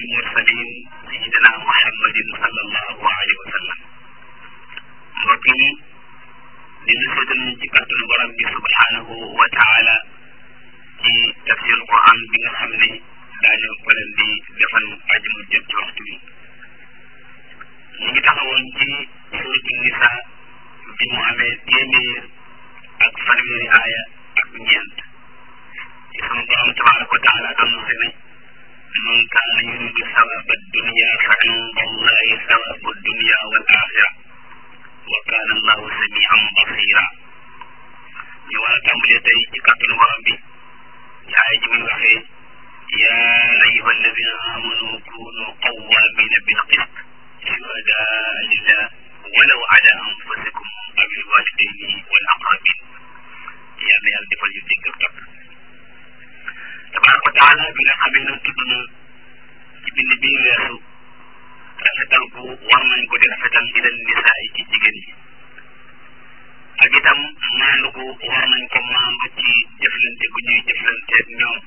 المرسلين سيدنا محمد صلى الله عليه وسلم mbokk yi dina seetal ñu ci kàttanu borom bi subhanahu wa taala ci tafsir quran bi nga xam ne daañu ko leen di defal ajuma jot ci waxtu bi ñu ngi taxawoon ci suratu nisa bi mu amee téeméer ak fanweeri aaya ak ñeent ci sunu borom tabaraka wa taala doon wax ne man kaana yuridu sawaba dunya fa inda allahi sawabu dunya wal axira wa kaana allahu samian basira ñu war a tàmbalee tey ci kàttanu borom bi ci aaya ji muy waxee yaa ayuha alladina amanu kunu qawamina bilqist shuhadaa lillah walaw ala anfusikum aw alwalidayni wal aqrabin yàlla yàlla defal ñu dégg ak topp tabaraka wa taala bi nga xamee ne tudd na ci bind bii weesu rafetal bu war nañ ko di rafetal di leen nisaa yi ci jigéen ñi ak itam maandu gu war nañ ko maandu ci jëflante gu ñuy jëflanteeg ñoom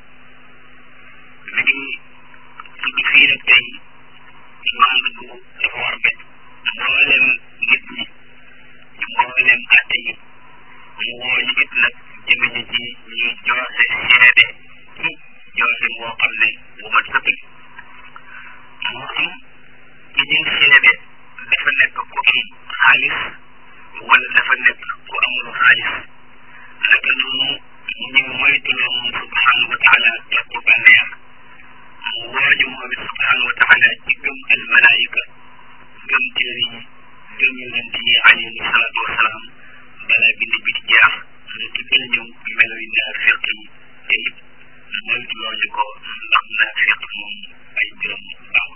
mi ngi tudd fii nag tey maandu gu dafa war bet mbooleem nit ñi ci mbooleem àtte yi mu woo ñu it nag jëme ñi ci ñuy joxe seede ci joxe boo xam ne bu mat sëkk moo xam ci ñuy seede dafa nekk ku am xaalis wala dafa nekk ku amul xaalis naka noonu ñu moytuloo moom subhanahu wa taala topp bànneex mu wooñu moom it subhanahu wa taala ci gëm al malaayika gëm téere yi gëm yonent yi alayhi salaatu wasalaam balaa bind bi di jeex mu tuddal ñu melo yi naafiq yi te it moytuloo ñu ko ndax naafiq moom ay mbiram baaxul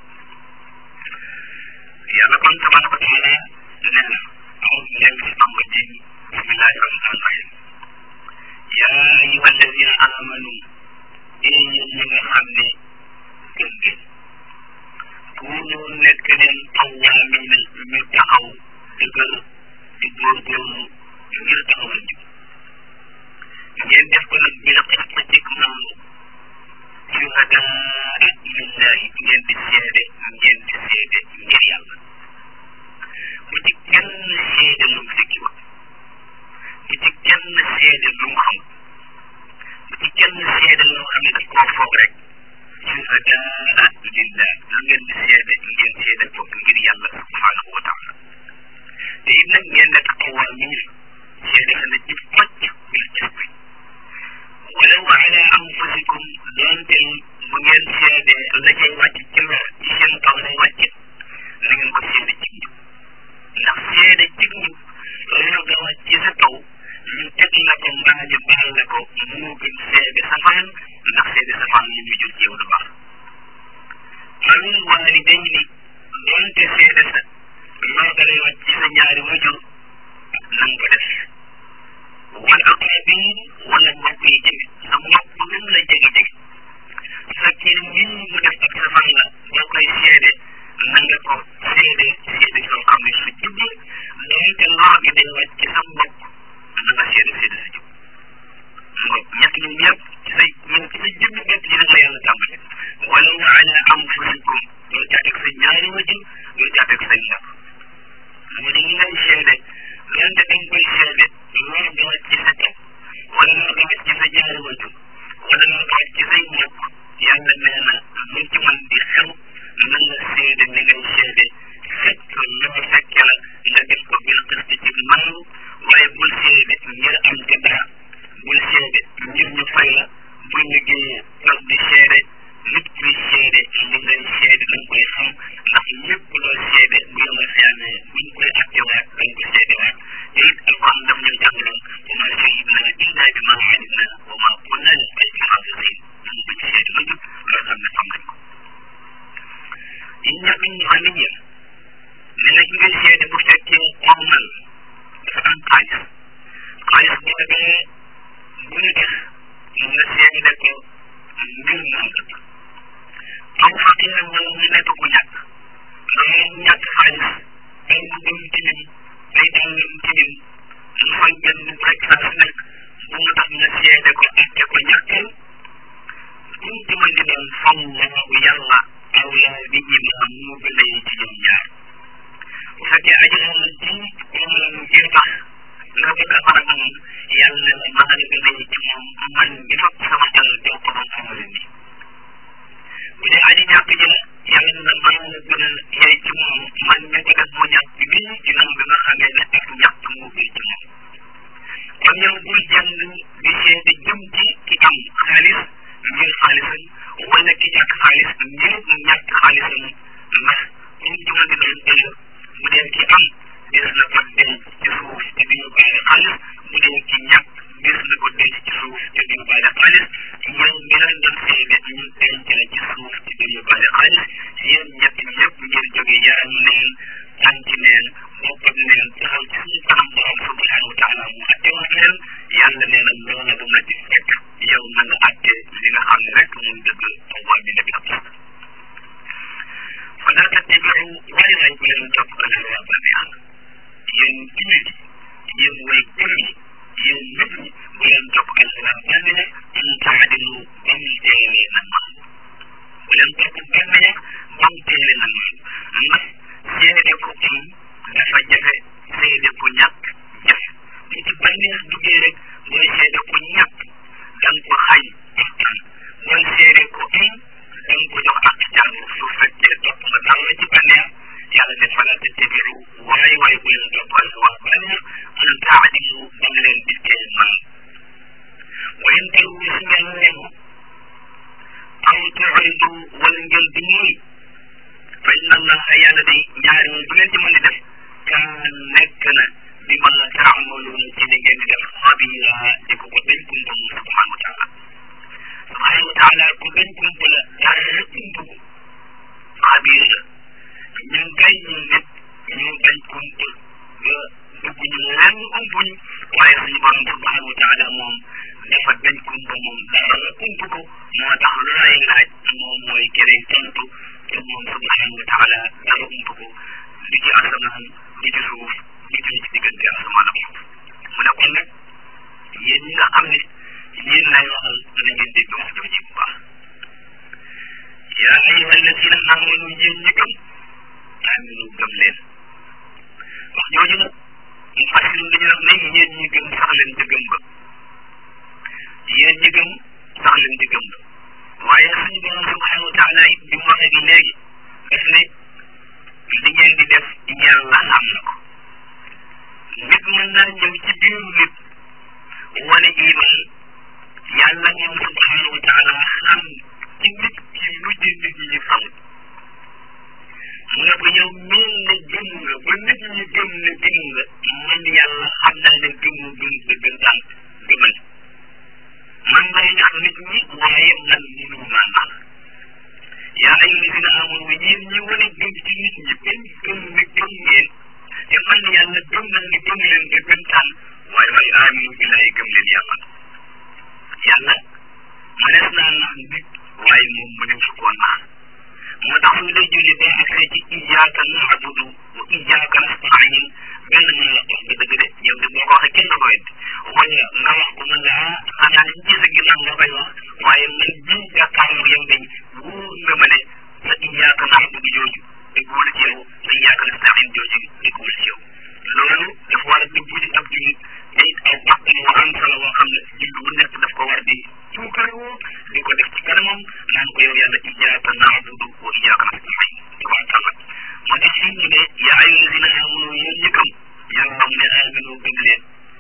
yàlla kon tabaraka wa taala nee na أعوذ بالله من الشيطان الرجيم بسم الله الرحمن الرحيم يا أيها الذين آمنوا إن يجب خمني كنجل كونوا نكلن قوامين متقوا دقل دقل قل ngir taxawal jub ngeen def ko nag bila xista cik nangu shuhadaa lillahi ngeen di seede ngeen di seede ngir yàlla bu ci kenn seede lu mu fekki woon bu ci kenn seede lu mu xam bu ci kenn seede loo xam ne daf koo foog rek shuhadaa lillah lu ngeen di seede ngeen seede ko ngir yàlla subhanahu wa taala te it nag ngeen nekk qawaamiin seede sa na ci pocc bil qisti walaw ala anfusikum doonte bu ngeen seede la cay wàcc ci lor ci seen kaw lay wàcc na ngeen ko seede ci njub ndax seede ci njub loolu nga wàcc ci sa kaw ñu teg la ko mbaa ñu baal la ko moo gën seede safaan ndax seede safaan li muy jur ci yow du baax awil waalidayni doonte seede sa loo dalay wàcc ci sa ñaari wajur na nga ko def wal aqrabin wala mbokk yi jege sa mbokk lu mu la jege jege su fekkee nit mu def ak safaan la boo koy seede na nga ko seede seede soo xam ne su jub la doonte lor gi day wàcc ci sa mbokk na nga seede seede sa jub mbokk ñett ñun ñëpp ci say ñun ci sa jubbi bopp ji nag la yàlla tàmbale wala wa ala anfusikum yow caa teg sa ñaari wajur yow caa teg say mbokk mu di ñi ngay seede doonte dañ koy seede lor gi wàcc ci sa kaw wala lor gi wàcc ci sa ñaari wajur wala lor gi wàcc ci say mbokk yàlla nee na lu ci mën di xew na nga seede ni ngay seede fekk loo fekke la nga def ko bil qist ci maanu waaye bul seede ngir am ci dara bul seede ngir ñu fay la bul liggéeyee toog di seede nit kuy seede li ngay seede dañ koy xam ndax lépp loo seede bu yow nga xeamee buñ koy attewaat dañ ko seede waat te it alquran daf ñu jàngaloon wa ma shahidna illa bi ma alimna wa ma kunna lil ghaybi hafizin ñu buñ seede lu jub loo xam ne xam nañ ko yéen ñëpp ñu xam nañ yéen ne nag ngay seede bu fekkee ormal dafa am xaalis xaalis boobee bu ñu def nga seede ko mbir moom la aw faqir wala mu nekk ku ñàkk loolu ñàkk xaalis ay mbubbam tilim ay dàllam tilim mu fay benn rek saa su nekk bu mu tax nga seede ko atte ko ñàkkal kum ci mën di doon faw yàlla awla bihima moo gën a ci ñoom ñaar bu fekkee aji xamal ji moom ngir tax nga bëgg a faral moom yàlla ne la maa la gën a ci moom man mi fab sama alal jox ko man amale ni bu dee aji ñàkk ji la yàlla ne la maa la gën a yey ci moom man mi ko def mu ñàkk bi ginnaaw bi nga xamee ne ak ñàkk moo gën ci moom kon yow bul jàng di seede jëm ci ki am xaalis ngir xaalisam wala ki ñàkk xaalis ngir ñàkk xaalisam ndax comme ci mën di doon ëllëg bu dee ki am des na ko denc ci suuf te du yóbbaale xaalis bu dee ki ñàkk des na ko denc ci suuf te du yóbbaale xaalis yow mi leen doon seede ñu denc la ci suuf te du yóbbaale xaalis yéen ñett ñëpp ngeen jóge yaram neen tànk neen boppam neen taxaw ci suñu kanam borom subhanahu wa taala mu atte wax leen yàlla nee na loola bu la ci fekk yow na nga atte li nga xam ne rek moom dëgg waa bi nabi ab fa laa tattabiu waaye lañ ko leen topp al hawa ba neex yéen jullit yi yéen way gëm yi yéen nit ñi bu leen topp al hawa ba neex an taadilu ba mu teelee na maam bu leen topp ba neex ba mu teelee na maam ndax seede ko am dafa jafe seede ko ñàkk jafe bu ci bànneex duggee rek booy seede ko ñàkk danga ko xañ akkan booy seede ko am danga ko jox ak jàng su fekkee topp nga dara ci bànneex yàlla ne fala tattabiu waaye waaye bu leen toppal waa bànneex an taadilu da nga leen di teel man wa in talu su ngeen neexu aw tuidu wala ngeen di ñuy fa inna allaha yàlla day ñaari moom bu ngeen ci mën di def kaan nekk na bi ma taamaluuna ci li ngeen di def xabira di ko ko dañ kumpa moom subhanahu wa taala subhanahu wa taala ku dañ kumpa la dara kumpa ko xabir la ñun kay ñu nit ñu dañ kumpa ba dugg ñu lenn umpuñ waaye suñu borom subhanahu wa taala moom dafa dañ kumpa moom dara kumpa ko moo tax lu lay laaj moom mooy keneen tontu te moom subhanahu wa taala dara ump ko li ci asamaan li ci suuf li ci ci diggante asamaan ak suuf mu ne kon nag yéen ñi nga xam ne yéen lay waxal na ngeen dégg wax jooju bu baax yaa ayuha alladina amanu yéen ñi gëm aminu gëm leen wax jooju nag mu fasiru dañu wax ne yéen ñi gëm sax leen ci gëm ba yéen ñi gëm sax leen ci gëm ba waaye suñu borom subhanahu wa taala it bi mu waxee bi léegi daf ne li ngeen di def yàlla xam na ko nit mën naa ñëw ci biir nit wane iman yàlla moom subhanahu wa taala xam ci nit ki lu ci nit ñi xamul mu ne ko yow mel ne gëm nga ba nit ñi gëm ne gëm nga man yàlla xam naa ne gëmu gëm dëggantaan gëmal man ngay nax nit ñi waaye man mënu maa nax yaa ay lisina amul yéen ñi wane gëm ci nit ñi benn gëm ne gëm ngeen te man yàlla gëm na ne gëm leen dëggantaan waaye waaye aminu billahi gëm leen yàlla yàlla mënees naa nax nit waaye moom mënees koo nax moo tax su lay julli day accès ci iyyaka na'budu wa iyyaka nasta'in benn mën la wax dëgg de yow de boo ko waxee kenn du ko wedd wala nga wax ko mën la ah xanaa liñ ci sa ginnaaw nga koy wax waaye man bii jàkkaarloo yow dañ wóor nga ma ne sa iyyaka na'budu jooju dëggul ci yow sa iyyaka nasta'in jooju dëggul ci yow loolu dafa war a dëgg ci ab jullit te it aw pàcc yu am solo boo xam ne jullit bu nekk daf ko war di suukaroo di ko def ci kanamam naan ko yow yàlla iyyaka na'budu wa iyyaka nasta'in tabaarkalla moo tax fii ñu ne yaa ayyuha allazina amanu yéen ñi gëm yàlla xam ne aminu gëm leen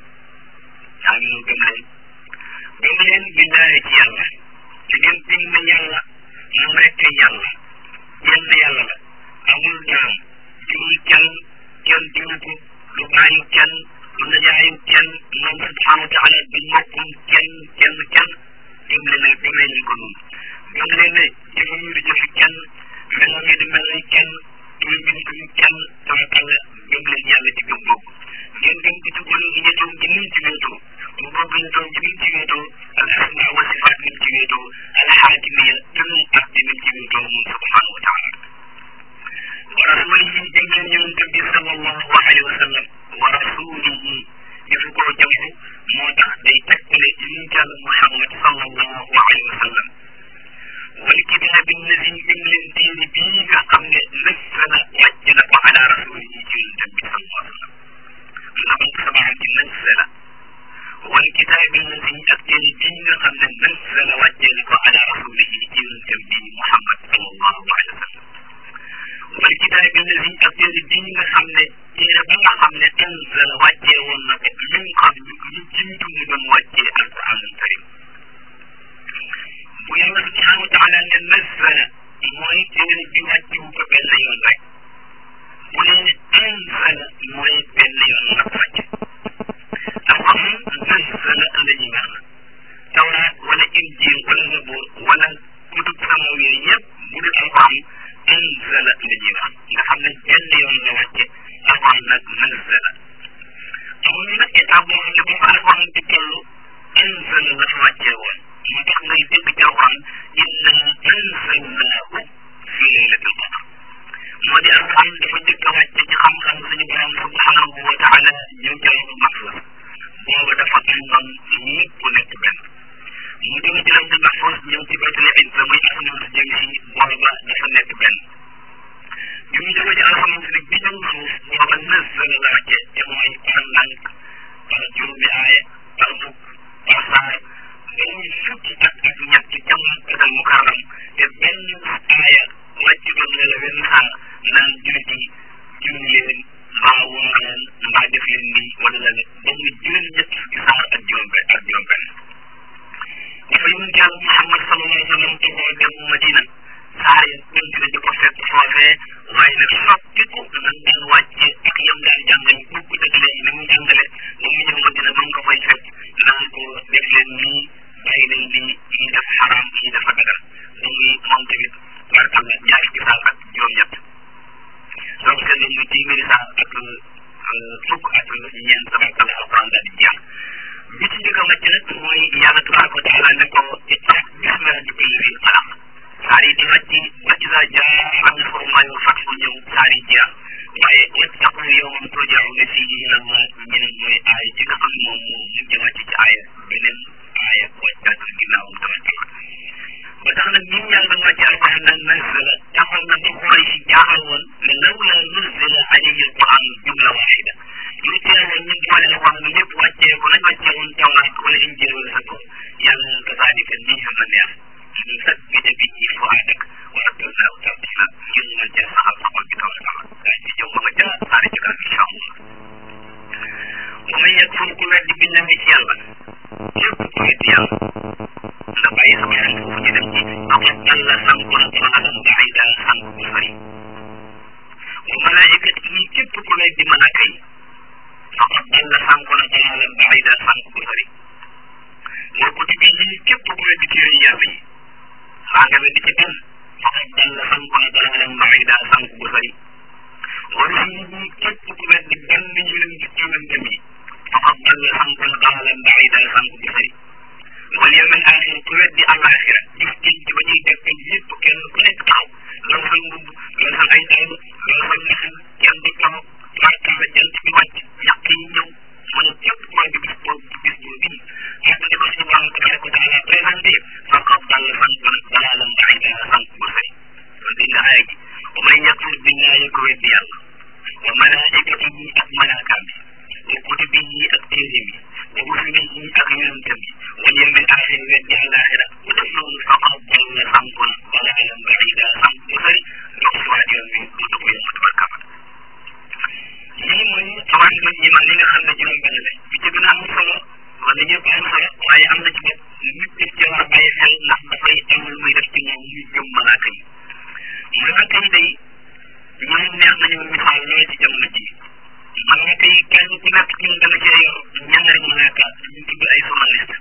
aminu gëm leen gëm leen billahi ci yàlla te ngeen gëm na yàlla moom rek yàlla yenn yàlla la amul jaam jurul kenn kenn juru ko lu bàyyi kenn lu najaayu kenn moom subhanahu wa taala du mokkum kenn kenn kenn gëm leen ne gëm leen ko noonu gëm leen ne jëfam yi di jëfi kenn melam yi di mel ni kenn tur bi di kenn tawakkal gëm leen yàlla ci gëm boobu ngeen gëm ko ci gën ñettoom ci nim ci wéetoo mu bëgg ñettoom ci nim ci wéetoo al asma wa sifaat nim ci wéetoo al xaakimiya tënnu ak ci nim ci wéetoo moom subhanahu wa taala wa rasulihi gëm leen yonent bi sallallahu alayhi wa sallam wa rasulihi defu koo jamu moo tax day tegtale yonent yàlla Muhammad sallallahu alayhi wa sallam wal kitaabi alladi gëm leen téere bii nga xam ne nazzala wàcc na ko ala rasulihi ci yonentam bi sallallahu alayhi wa sallam ndax ko sabaan ci nazzala wal kitaabi alladi ak téere bii nga xam ne nazzala wàcce na ko ala rasulihi ci yonentam bi Muhammad sallallahu alayhi wa sallam wal kitaabi alladi ak téere bii nga xam ne téere ba nga xam ne anzala wàccee woon na ko min qablu lu jiitu mu doon wàccee alquran karim bu yàlla subhanahu wa taala ne nazzala mooy téere bi wàccewu ko benn yoon rek bu nee ne anzala mooy benn yoon la wàcc alquran nazzala la ñuy wax tawraat wala injil wala zabur wala kutub samawi yëpp bu dul alquran anzala la ñuy wax nga xam ne benn yoon la wàcce alquran nag nazzala amuñu nag état boo xam ne bu ko alquran di toll anzala la fa wàccee woon moo tax ngay dégg ci alquran inna anzalnaahu fi laylatil qadr moo di alquran dafa njëkk a wàcce ci xam-xam suñu borom subhanahu wa taala ñëw ci lawhul mahfuz booba dafa àndoon ñëpp nekk benn mu jóge ci lawhul mahfuz ñëw ci baytul izza muy asamaan si jëm si booba dafa nekk benn bi mu jóge ci asamaan si nag bi ñëw suuf booba nazzala la wàcce te mooy par ndànk par juróomi aaya par fukk par saar ba muy fukki at ak ñett ca Makkatal Mukarram te benn aaya wàcc doon ne la wenn saar naan jullit yi julli leen mbaa woor leen mbaa def leen nii wala la ba muy juróom ñett fukki saar ak juróom benn ak juróom benn dafa yonent yàlla Muhammad sallallahu alayhi wa sallam te boo dem Madina saar ya continué di ko fekk foofee waaye nag soppiku nan daan wàcce ak yam daan jàngale bukk dëgg léegi ni muy jàngale ba mu ñëw Madina ba nga koy fekk naan ko def leen nii bàyyi leen lii ñii def xaraam ñii dafa dagal ba muy moom tamit warkal la ñaari ci saar ak juróom-ñett donc seen nañ muy téeméeri saar ak fukk ak ñeent tabarkal alquran daal di jeex bi ci njëkk a wàcc nag mooy yàlla tabaraka wa taala ne ko iqra bismi rabbika alladi xalaq saar yi di wàcc wàcc saa jaa am na forum maa yor fat bu ñëw saar yi jeex waaye ittaqu yawman turja'una fihi ila Allah ñu ne mooy aaya ci nga xam moom moo mujj wàcc ci aaya beneen aaya wàccaat ginnaawam tabarkal ba tax nag ñun yàlla ba wàcce alquran nag nazzala taxoon na ba xool si jaaxal woon ne lawla nuzzila alayhi alquran jumla waahida lu teewoon ñu boole alquran bi lépp wàccee ko lañ wàccee woon tawraat wala injil wala sa ko yàlla kazaalika nii xam na neex ñu sat bi de bi ci fuaadak wa rattalnaahu tartiila ngir ñu mën cee saxal sa xol bi kaw a kaw daa ci ñëw ba nga ca saari ci kanam incha allah wa man yakfur ku weddi billahi ci yàlla képp ku weddi yàlla nga bàyyi sama xel foofu ñu dem ci faqad dalla sànku na dalaalan baida sànku bu sori wa malaa'ikat yi képp ku weddi malaaka yi faqad dalla sànku na dalaalan baida sànku bu sori wa kutubi yi képp ku weddi téere yàlla yi xaa nga weddi ci benn faqad dalla sànku na dalaalan baida sànku bu sori wa rusuli yi képp ku weddi benn ñu leen ci yonentam yi faqad dalla sànku na dalaalan baida sànku bu sori wal yawmal aaxir ku weddi àllaaxira gis gis ci ba ñuy dekkal yëpp kenn ku nekk taxaw loolu sa mbubb loolu sa ay dàll loolu sa mexen kenn du taxaw tubaarkal la jant bi wàcc ñàkk yi ñëw mu ne képp ku weddi bis boobu bis boobu bii ak ni ko suñu borom tabaraka wa taala présenté faqad dalla sànqan dalaalan ba'iida sànq bu sori loolu dégg nga aaya ji wa man yakfur billaahi ku weddi yàlla wa malaa'ikatihi ak malaakaam bi wa kutubihi ak téeréem yi wa rusulihi ak yonentam yi wal yawmil aaxir weddi àllaaxira ku def loolu faqad dalla sànqan dalaalan ba'iida sànq bu sori dox si waat yoon bi du dugg yow tabaraka lii mooy xawaat ma ñi man li nga xam ne juróom benn la bi ci gën a am solo wala ñëpp am solo waaye am na ci bopp nit def ci war a bàyyi xel ndax dafay am lu muy def ci moom muy gëm malaaka yi malaaka yi day ñoom neex nañu misaal lool ci jamono ji malaaka yi kenn ku nekk ci ñun dana cee yor ñaari malaaka ñu tudd ay journaliste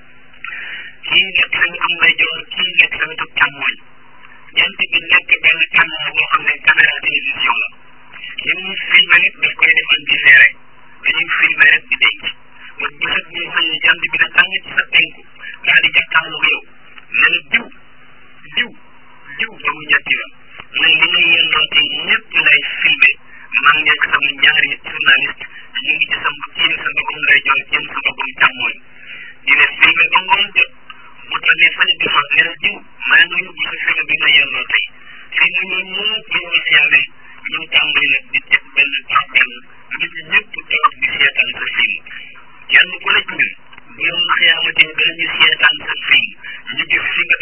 kii nekk sa wetu ndeyjoor kii nekk sa wetu càmmooñ jant bi nekk benn caméra boo xam ne caméra télévision la li muy filmé rek daf koy def en différé dañuy filmé rek di denc ba bu set ñu xëy jant bi ne tàng ci sa penku daal di jàkkaarloo yow ne la diw diw diw ba mu ñetti yoon ne li ngay yendoo te ñëpp lay filmé man nekk sama ñaari journaliste ñu ngi ci sa kii sa mbagum lay jox jëm sa mbagum càmmooñ di la filmé ba ngoon jot bu tànnee fañ di fa ne la diw maa ngi yóbbu sa film bi nga yendoo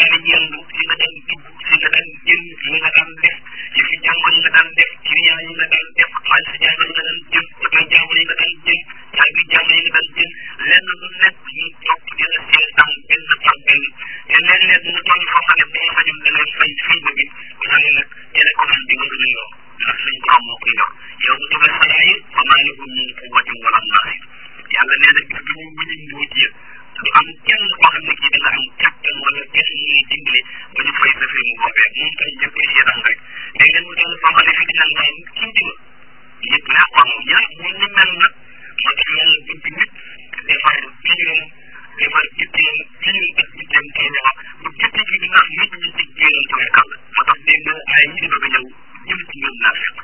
daan yëngu li nga daan dugg li nga daan génn li nga daan def yi fi jàmbur yi nga daan def client yi nga daan def xaalis jàmbur yi nga daan jël oto jàmbur yi nga daan jël caabi jàmbur yi nga daan jël lenn lu nekk ñu topp di la seetaan benn par benn te léeg-léeg mu toll foo xam ne boo sañoon da ngay fay fay ba bi waaye nag télécommande bi nga gën a yor ndax suñ borom moo koy yor yow bu dugal xanaa yi fa maa ngi mun mun quwwatin wala naasir yàlla nee na gis nga ñu ñu mbóot ya du am kenn koo xam ne kii da nga am kattan wala kenn ñu lay dimbale ba ñu fay sa fi mu boobee moom kay ñëpp koy seetaan rek léegi nag mu toll foo xam ne fi dina ngay kii diga ñëpp naa ko moom ñaar moom ñu mel nag moo tax yàlla bëgg nit defar biiram defar jitteem biir ak jitteem kay wax bu jitte ji di ndax nit ñi ci génnal tawakkal moo tax dégg nga ay yi di bëgg a ñëw jëm ci ñoom naa fekk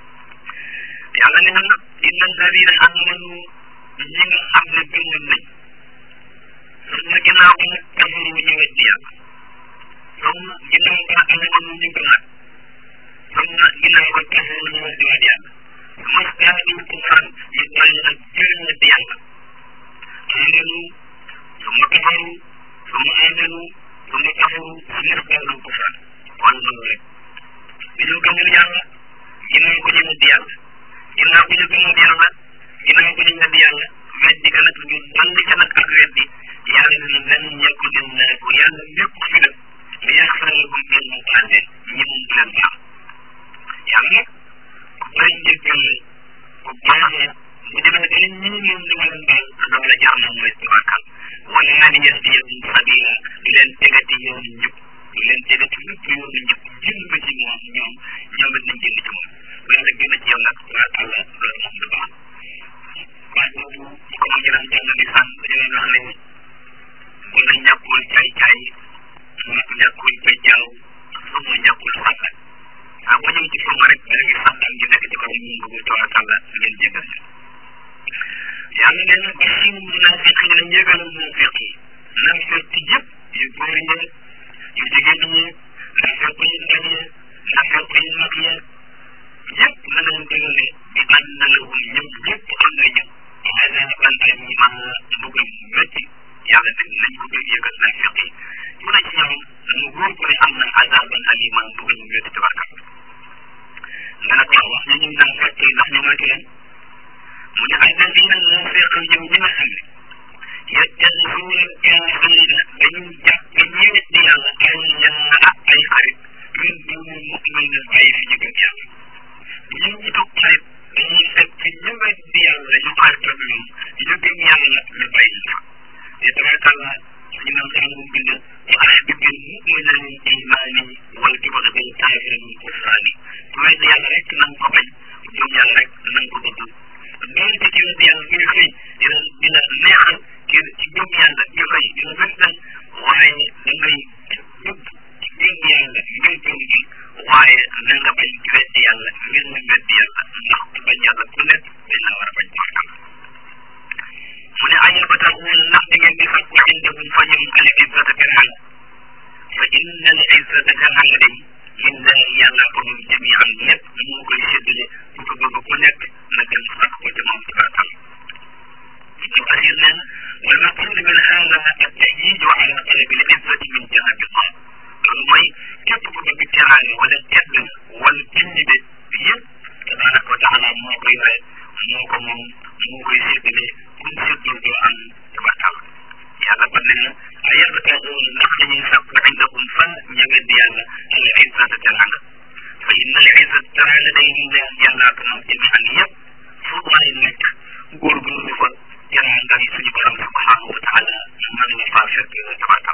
yàlla ne na nag inna alladina amanu ñi nga xam ne gëm nañ summa ginnaaw ba nag kafaru ñu weddi yàlla summa ginnaaw ba amanu ñu gëmaat summa ginnaaw ba kafaru ñu weddi waat yàlla summa staadu kufran ñu dolli nag jël weddi yàlla amanu summa kafaru summa amanu summa kafaru summa staadu kufran kon loolu rek bi ñu gëmul yàlla ginnaaw ko ñu weddi yàlla ginnaaw ko ñu gëmul yàlla ginnaaw ko ñu weddi yàlla weddi ka nag ñu dolli ca nag ak weddi yàlla ne lan ñekku lillahi ko yàlla lépp fi la li yaxfara lakum ngeen mu baal leen ñi moom du leen baal yàlla nag ku bëri njëggal ku baax la bu demee ba ñi ñoom du leen baal dama la jaar moom mooy tabakkal wala an yahdiyakum sabila di leen tegati yoonu njub di leen tegati lépp yoonu njub jënd ba ci moom ñoom ñoom it nañ jënd ci moom bu yàlla gën a ci yow nag waa àlla loolu moom du baax baat boobu ko ma jëlam jàng di sànq dañu leen wax ne bu la ñàkkul caay caay nag ñàkkul ba jaaw sama ñàkkul sàkkat ah ba ñëw ci sama rek da ngay sàkkan gi nekk ci kaw ñu bëgg tawakkal ngeen jégal ñu yàlla nee na bashir munafiq yi la njëgal munafiq yi nafiq yëpp yu góor ñi yu jigéen ñi nafiq yu ndaw yi nafiq yu mag yi yëpp na leen dégale bi ànd na lahum ñoom ñëpp am nañu azaban alima mbugal métti yàlla def nañ ko bëgg yëgal nafiq yi mu ne ci ñoom mu góor ko ne am na azaban alima mbugal mu métti tabarkal nga ne ko wax ñu ñu naan fekk ndax ñu mati leen mu ne alladina nafiq ñoom ñi nga xam ne yattaxisuuna alkaafirina dañu jàpp ñi weddi yàlla awliyaa ay xarit min duni mu'minin ay fi ñu gëm yàlla ñun ñi toog xarit dañuy fekk ñu weddi yàlla ñu xarit ak ñoom ñu gëm yàlla ñu bàyyi fa te tabarkalla ñu naan saa mu bind wa ahbibil mu'mina min imani wal tubghi bil kafiri min kufrani ku weddi yàlla rek nan ko bañ gëm yàlla rek nan ko bëgg doonte ci weddi yàlla muy xëy dina dina neexal kii ci gëm yàlla ñu xëy dina gën waaye da ngay bëgg ci gëm yàlla ngir gëm gi waaye na nga bañ ci weddi yàlla ngir nga weddi yàlla ndax ku bañ yàlla ku nekk dañ la war a bañ barkal mu ne ayabataxuun ndax da ngeen di fàkku indahum fa ñoom al izzata teranga fa inna al izzata teranga day lillahi yàlla ko moom jamian lépp moo koy séddale bu ko bëgg ku nekk na gën sàkk ko te moom tabarkal ابن كثير لنا والمقصود من هذا التأييد على طلب العزة من جانب الله mooy képp ku bëgg teraanga wala tedd wala bind bi yëpp tabaraka wa taala moo koy yore moo ko moom moo koy séddale kuñ séddul doo am tabarkal yàlla ba ne na a yabtaxuun ndax dañuy sàkku indakum fa ña weddi yàlla al izzata teraanga fa inna al izzata teraanga day lillahi yàllaa ko moom jamian yëpp fu waay nekk góorgóorlu fa teraanga yi suñu borom subhanahu wa taala mën nga faa fekk tabarkal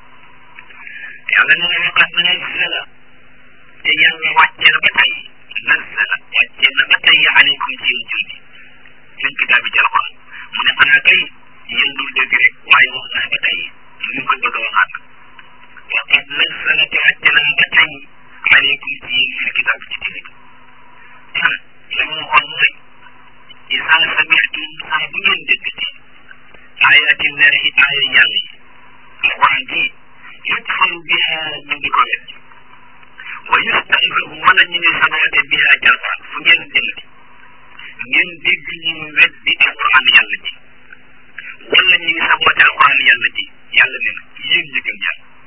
yàlla ne na waqad nazzala te yàlla wàcce na ba tey nazzala wàcce na ba tey aleykum ci yéen julli seen kitaab bi ci alquran mu ne xanaa kay yéen dul dégg rek waaye wax naa ba tey ñu ko bëgg a waxaat waqad nazzala te wàcce na ba tey aleykum ci yéen seen kitaab bi ci téere bi tan la mu waxoon mooy isa sami'tum saa bu ngeen déggati ayatillahi aaya yàlla yi alquran ji yukfaru biha ñu ngi ko wet wa yustahzahu wala ñu ngi sabote biha ci alquran fu ngeen demati ngeen dégg ñu weddi alquran yàlla ji wala ñu ngi sabote alquran yàlla ji yàlla ne na yéen ñi gëm yàlla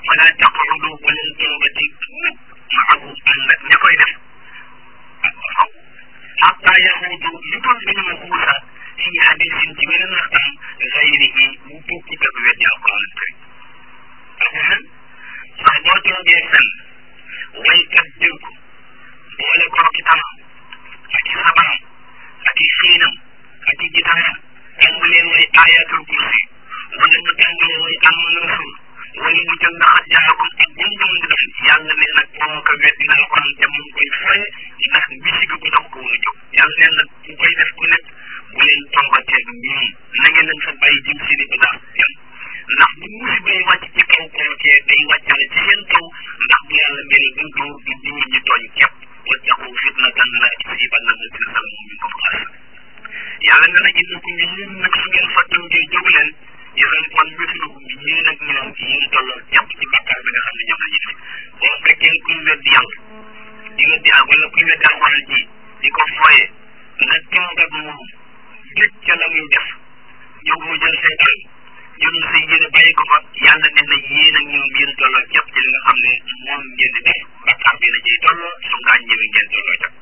wala taqudu bu leen toogati mukk maahu ànd ak ña koy def ak faw xatta yaxuudu lu dul dañoo xuusa fi hadisin ci beneen waxtaan gayrihi bu bokkut ak weddi alquran karim alquran sax boo toogee fenn waykat dégg ko boole koo ki tamam ak i sabaram ak i xiinam ak i gitaaram tàmbalee way ayatul kursi wala mu tàmbalee way amana rasul wala mu jël ndax jaakum ak bu ñu mën di def yàlla nee na kooka weddi na alquran te mu koy foye ndax bisigi ko tax ko woon a jóg yàlla nee na ku koy def ku nekk bu leen toogatee ñoom na ngeen leen fa bàyyi jëm seeni bagaas yam ndax bu musiba yi wàcc ci kaw kookee day wàccale ci seen kaw ndax bu yàlla mel du dóor du dóor ñu tooñ képp wattaqu fitnatan la tusibanna alladina zalamu minkum xaasa yàlla nee na innakum yéen nag su ngeen fa toogee jóg leen yéen kon mislukum yéen ak ñoom yéen tolloo képp ci bakkaar bi nga xam ne ñoom la ñuy def boo fekkee kuy weddi yàlla di weddi yàlla wala kuy weddi alxuraan ji di ko foye nga toog ak moom gëj ca la muy def jóg mu jël say àll jël say yéene bàyyi ko fa yàlla nee na yéen ak ñoom yéen tolloo képp ci li nga xam ne moom ngeen di def bakkaar bi na ciy tolloo su ngaa ñëwee ngeen tolloo ca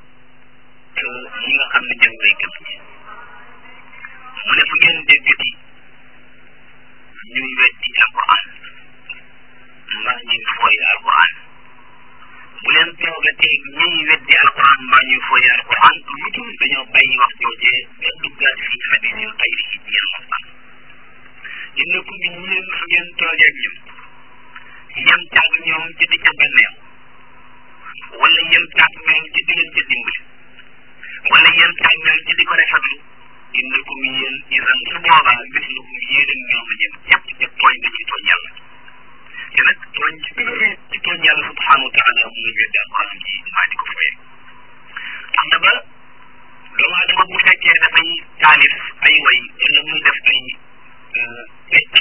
ñi nga xam ne ñoom lay gëm ñi mu ne fu ngeen déggati ñuy weddi alquran mbaa ñuy fooy alquran bu leen toogatee ñuy weddi alquran mbaa ñuy fooy alquran lu dul dañoo bàyyi wax joojee ba duggaat fii xadisil xayri yi ñeen waxtaan innakum ñeen su ngeen toogee ak ñoom yem caag ñoom ci di ca benneew wala yem caag ñoom ci di leen ca dimbali wala yem caag ñoom ci di ko rafetlu innakum yéen isan su boobaa mislukum yéen ak ñoom a ñem jàpp ca tooñ dañuy tooñ yàlla te nag tooñ ci ci tooñ yàlla subhanahu wa taala muy weddi alquran ji maa di ko foye tax na ba doomu adama bu fekkee dafay taalif ay way wala muy def ay pecc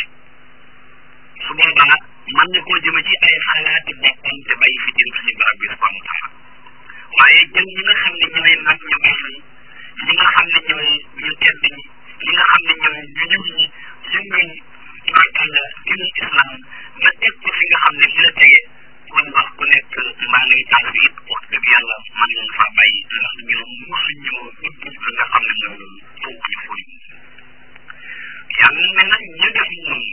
su boobaa mën na koo jëme ci ay xalaati boppam te bàyyi fi jëm suñu barab bi subhanahu wa taala waaye jël ñi nga xam ne ñooy mag ñu baax ñi ñi nga xam ne ñooy ñu tedd ñi ñi nga xam ne ñooy ñu ñëw ñi yëngal tubaarkàlla dinu islam nga teg ko fi nga xam ne fi la tege kon wax ku nekk maa ngay taal bi it wax dëgg yàlla mën nañ faa bàyyi ndax ñoom mosu ñoo dugg li nga xam ne mooy loolu foofu ñu fóoy yàlla ne nag ñu def noonu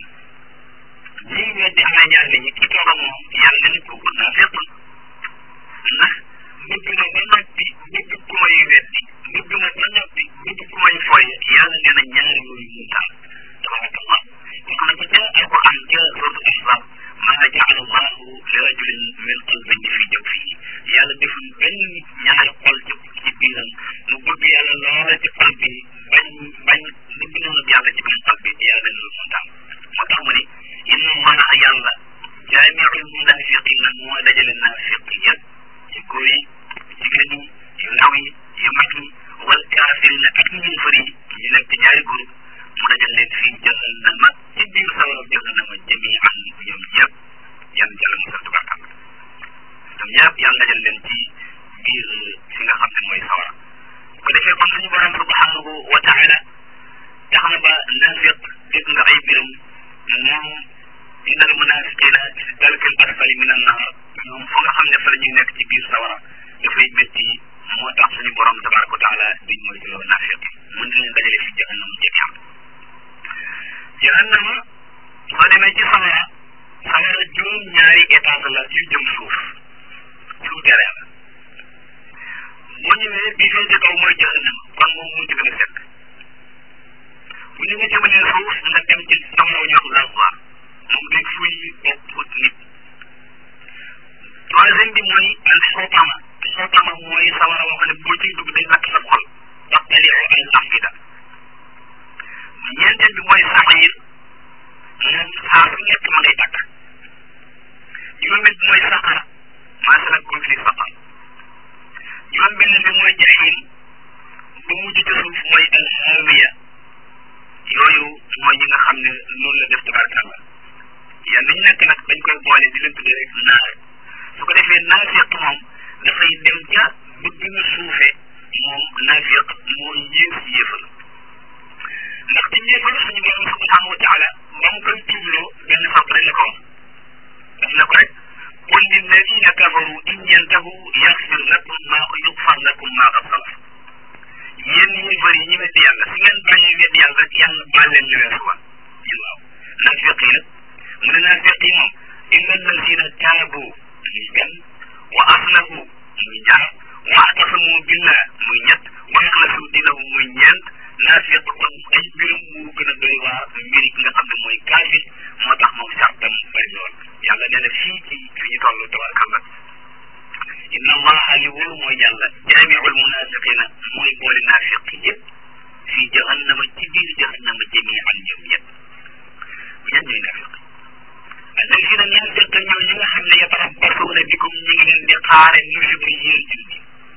ñi weddi am na ñaar ne ñi ki toog a moom yàlla ne ko naa fépp ndax bëgg na ba noppi bëgg ku may weddi bëgg na ba noppi bëgg ku may foye yàlla nee na ñaari yooyu mu taal tabarakallah wax na ko ca alquran ca suratu ahzab maa jaala allahu li rajulin min qalbayni fi jawfihi yàlla deful benn nit ñaari xol ci ci biiram mu bëgg yàlla loola ci xol bi bañ bañ bëgg noonu yàlla ci biir xol bi yàlla ne loolu mu taal moo tax mu ne inna allaha yàlla jaamiul munafiqina moo dajale naafiq yëpp ci góor yi jigéen ñi yu ndaw yi yu mag yi wal kaafirina ak ñu fëri ñu nekk ñaari groupe mu dajal leen fii jahannama ci biir sawara jahannama jamian ñoom ñëpp yan jàll musal tubaarkàlla ñoom ñëpp yan dajal leen ci biir fi nga xam ne mooy sawara bu ko defee kon suñu borom subhanahu wa taala tax na ba naafiq dégg nga ay biram moom inna al munafiqina fi dalkil asfali min an naar ñoom fa nga xam ne fa la ñuy nekk ci biir sawara dafay métti moo tax suñu borom tabaraka wa taala duñ mooy tuloo naafiq mën na leen dajale fi jahannama jamian jahannama soo demee ci sawara sawara juróom ñaari étage la yu jëm suuf souterrain la boo ñëwee bi féete kaw mooy jahannama kon moom mu ci gën a sekk bu ñu nga jëmalee suuf nga dem ci sawara wu ñuy wax lazwa moom day fuy bopp nit troisième bi mooy al xotama xotama mooy sawara woo xam ne boo ciy dugg day lakk sa xol taqtaliu al afida ñeenteel bi mooy saxiir moom saa su nekk ma ngay tàkk juróomeel bi mooy saqara maa salakakum fi saqar juróom benn bi mooy jaxiim ba mujj ci suuf mooy al hawiya yooyu mooy ñi nga xam ne loolu la def tabarkàlla yan nañ nekk nag dañ koy boole di leen tuddee rek naar su ko defee naafiq moom dafay dem ca bëgg na suufe moom naafiq moo yées yéefal ndax ci yéefal suñu borom subhanahu wa taala ba mu koy tuubloo benn fàpp rek la ko wax daf ne ko الذين كفروا إن ينتهوا يغفر لكم ما يغفر لكم ما قد سلف yéen ñi bëri ñi wedd yàlla su ngeen bàyyee wedd yàlla rek yàlla baal leen li weesu woon waaw naafiq yi nag mu ne naafiq yi moom illa alladina taabu muy benn wa aslahu muy ñaar wa atasamu billah muy ñett wa axlasu dinahu muy ñeent naafiq kon ay mbirum mu gën a doy waar mbiri ki nga xam ne mooy kaafir moo tax moom sartam bari lool yàlla nee na fii ci fi ñu toll tabarkalla inna allaha li wóor mooy yàlla jaamiul munafiqina mooy boole naafiq yëpp fii jahannama ci biir jahannama jamian ñoom yëpp ñan ñooy naafiq alladina naafiq ñoo ñi nga xam ne yatarabbasuuna bikum ñu ngi leen di xaare musiba yéen julli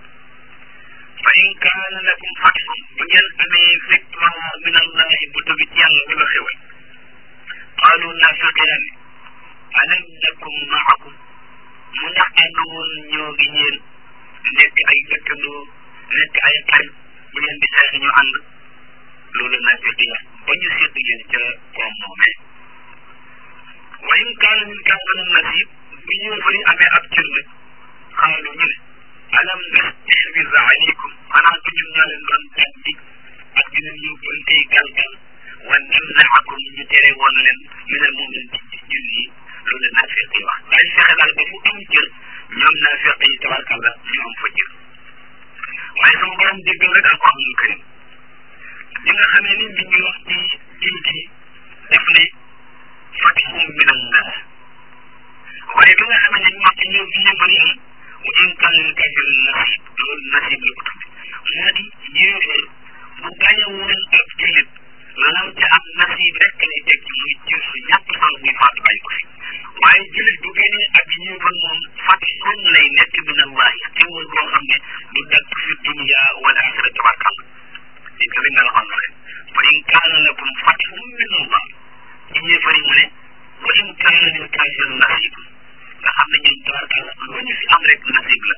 fa in kaana lakum fatxun bu ngeen amee victoire min allahi bu jóge ci yàlla wala xewal qaalu naafiqina ne alam nakum maakum mu ndax ànd woon ñoo ngi yéen nekk ay dëkkandoo nekk ay xarit bu ngeen di xeex ñu ànd loolu naafiq yi ba ñu sédd leen ca koom moomee wa in kaana min kaafanum nasib bu ñu fari amee ab cër nag xaalu ñu ne alam nastahwiz alaykum xanaa du ñun ñoo leen doon tàggi ak di leen yóbbantey galgal wa namnaakum ñu tere woon leen ñu ne moom leen ci julli loolu naafiq yi wax dañ fexe daal ba fu am cër ñoom naafiq yi tabarkalla ñu am fa cër waaye sama borom déggal rek alquranul karim li nga xamee ni mi ngi wax ci jullit yi def ne fatihum min allah waaye bi nga xamee ne ñu wax ci ñoom fi yëmbal yi wa in kaana lil kaafiriin nasib loolu nasib la ko tudde moo di yéefar bu gañe woon ab jullit lam ca am nasib rek lay teg ci muy cër su ñàkk solo muy faatu bàyyi ko fi waaye jullit bu gañee ab yéefar moom fatihum lay nekk min allahi xéwal boo xam ne du dakk fi dunia wal axira tabarkalla di ko nga waxoon na leen wa in kaana lakum fatihum min allah ci yéefar yi mu ne wa in kaana lil kaafiriin nasib nga xam ne ñoom tabarkalla lu ñu fi am rek nasib la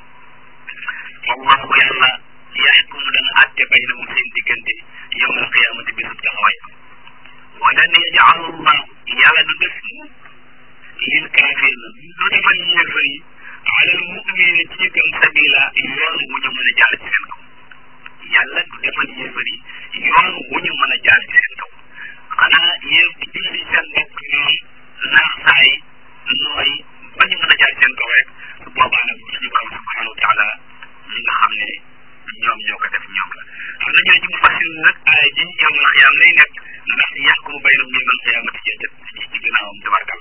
wallahu yàlla yaxkumu dana àtte baynahum seen diggante yawm alqiyamati bisub taxawaay walan yaj'ala allah yàlla du def lil kaafirina du defal yéefar yi ala al mu'minina ci gëm sabila yoon wu ñu mën a jaar ci seen kaw yàlla du defal yéefar yi yoon wu ñu mën a jaar ci seen kaw xanaa yéen julli seen bopp ñoom naax saay nooy ba ñu mën a jaar seen kaw rek su boobaa nag suñu borom subhanahu wa taala ñi nga xam ne ñoom ñoo ko def ñoom la xam na ñoo ci mu fasil nag aay ji yowmal xiyaam lay nekk ndax yaxkumu baynahum yowmal xiyaamati ci ci ci ginnaawam tabarkal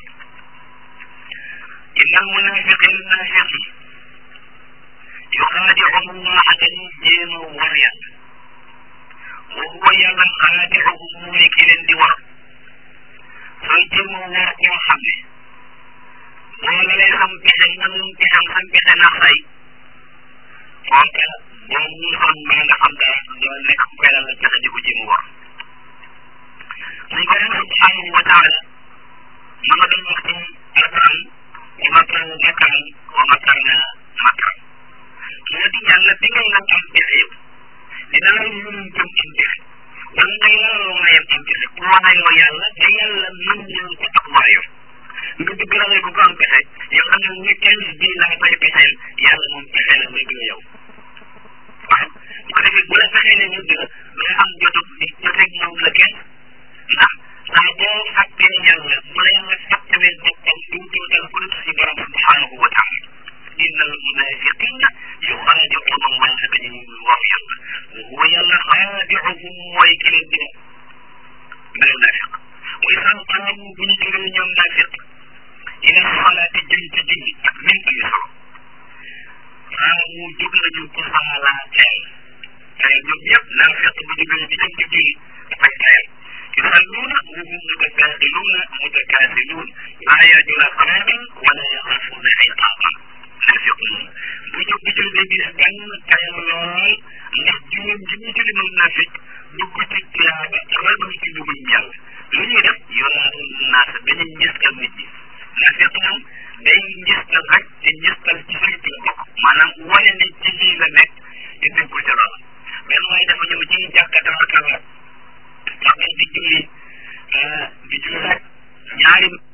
inna al munafiqin nafiqi yuxaadicuhum allaha dañuy jéem a war yàlla wa huwa yàlla xaadicuhum mooy ki leen di war sooy jéem a war koo xam ne boo la lay xam pexe man pexam sam pexe nax say kooka boo muusoon maa nga xam dara doo nekk ku koy la pexe di ko jéem a war suñ ko yàlla subhanahu wa taala ma nga doon wax ci alquran wa makaru makaran wa makarna makaran moo di yàlla bi ngay nam am pexe yow dina la mun jëm am pexe wala ngay laloo mayam am pexe ku waayoo yàlla te yàlla mën ñëw ko ak waayoo nga bëgg la ko ko am pexe yow xam ne ñu kenn bii laa koy pexeel yàlla moom pexe la bëgg la yow waaw bu ko defee bu la fexee ne ñu dëgg nga am jotug di joteeg moom la kenn ndax saa boo fàttee yàlla bu la yàlla fàttewee boppam du dootal ku dul si borom subhanahu wa taala inna al munafiqina yuxaadicuuna allaha dañuy war yàlla wa huwa yàlla xaadicuhum mooy ki leen di wax mel naafiq wa isaan qaamu bu ñu jógee ñoom naafiq ila salaati jëm ci julli ak min ami solo qaamu jóg nañu ko saalaa teel teel ñoom ñëpp naafiq bu jógee di jëm ci julli dafay teel يصلون وهم متساهلون متكاسلون لا يرجون صلاة ولا يخافون عقابا naafiqun bu jóg di jël day gis gan tayal lool ndax juróom ji ñu jëli moom naafiq dugg ci tiyaaba ragal ci dugul yàlla lu ñuy def yoraatu naas dañuy njëstal nit ñi naafiq moom day njëstal rek te njëstal ci suuf la bokk maanaam wane ne ci lii la nekk te déggul ca loola benn waaye dafa ñëw ci jàkka tabarkalla wax di julli di julli rek ñaari